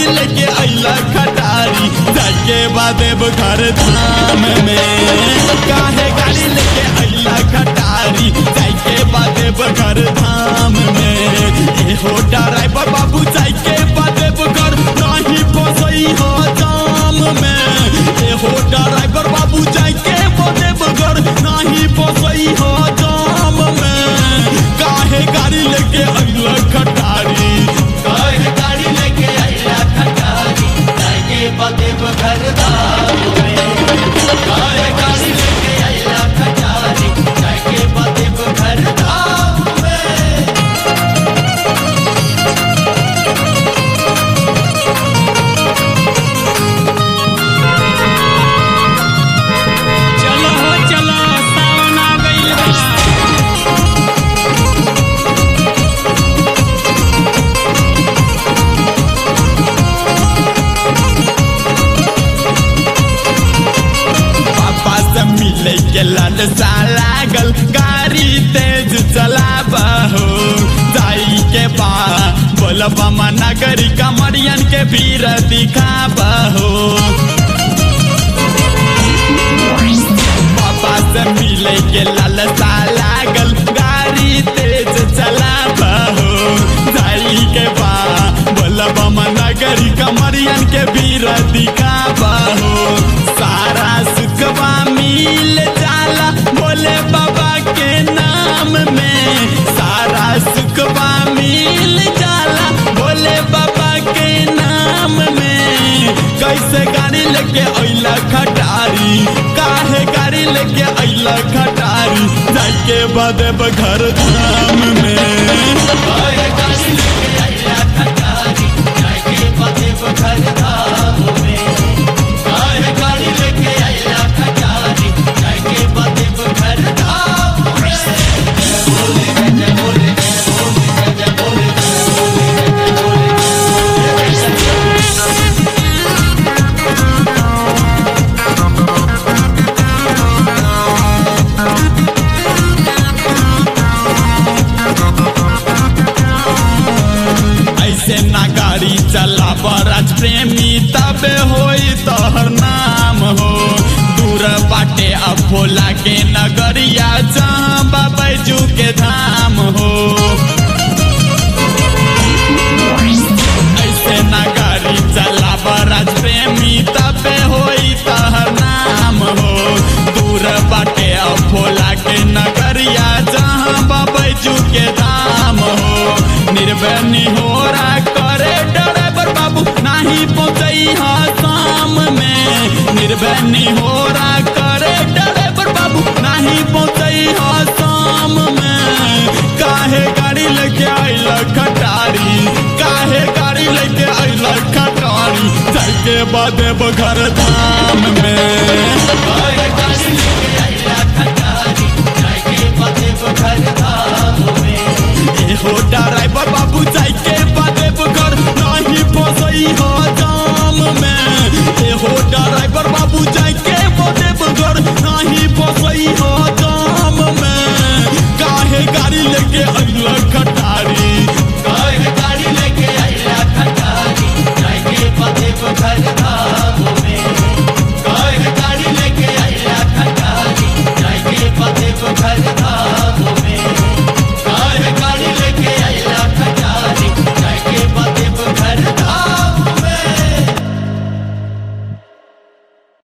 लेके अइला खटारी जाके बादेव घर धाम में काहे गाड़ी लेके अइला खटारी जाके बादेव घर धाम में ए हो ड्राइवर बाबू जाके बादेव घर नहीं फसई हो जाम में ए हो ड्राइवर बाबू जाके बादेव घर नहीं फसई हो जाम में काहे गाड़ी लेके अइला खटारी काहे गाड़ी लेके आइला खटारी जाके बदेव घर धाम में काहे गाड़ी लेके आइला खटारी जाके बदेव घर धाम में चलो हो चलो सावन आ गइल बा पापा से मिले के ललसा लागल गाड़ी तेज चलाबा हो जाई के बा बोलबा नगरी कमरियन के भीड़ दिखाबा हो पापा से मिले के ललसा लागल गाड़ी तेज चलाबा हो जाई के बा बोलबा नगरी कमरियन के भीड़ दिखाबा हो सारा सुखवा मिल जाला बोले बाबा के नाम में सारा सुखवा मिल जाला बोले बाबा के नाम में कैसे गाड़ी लेके अइला खटारी काहे गाड़ी लेके अइला खटारी जाके बदेब घर धाम में काहे गाड़ी लेके आइला खटारी जाके बदेव घर धाम में काहे गाड़ी लेके आइला खटारी जाके बदेव घर धाम में बोले जय बोले जय बोले जय बोले ऐसे ना गाड़ी चला बराज प्रेमी तबे होई तोहर नाम हो दूर बाटे अब भोला के नगरिया जहाँ बाबैजू के धाम हो ऐसे ना गाड़ी चला बराज प्रेमी तबे होई तोहर नाम हो दूर बाटे अब भोला के नगरिया जहाँ बाबैजू के धाम हो निर्बनी हो करे ड्राइवर बाबू नाही पहुंचई हा शाम में निर्बनी हो करे ड्राइवर बाबू नाही पहुंचई हा शाम में काहे गाड़ी लेके आइला खटारी काहे गाड़ी लेके आइला खटारी जाके बादेब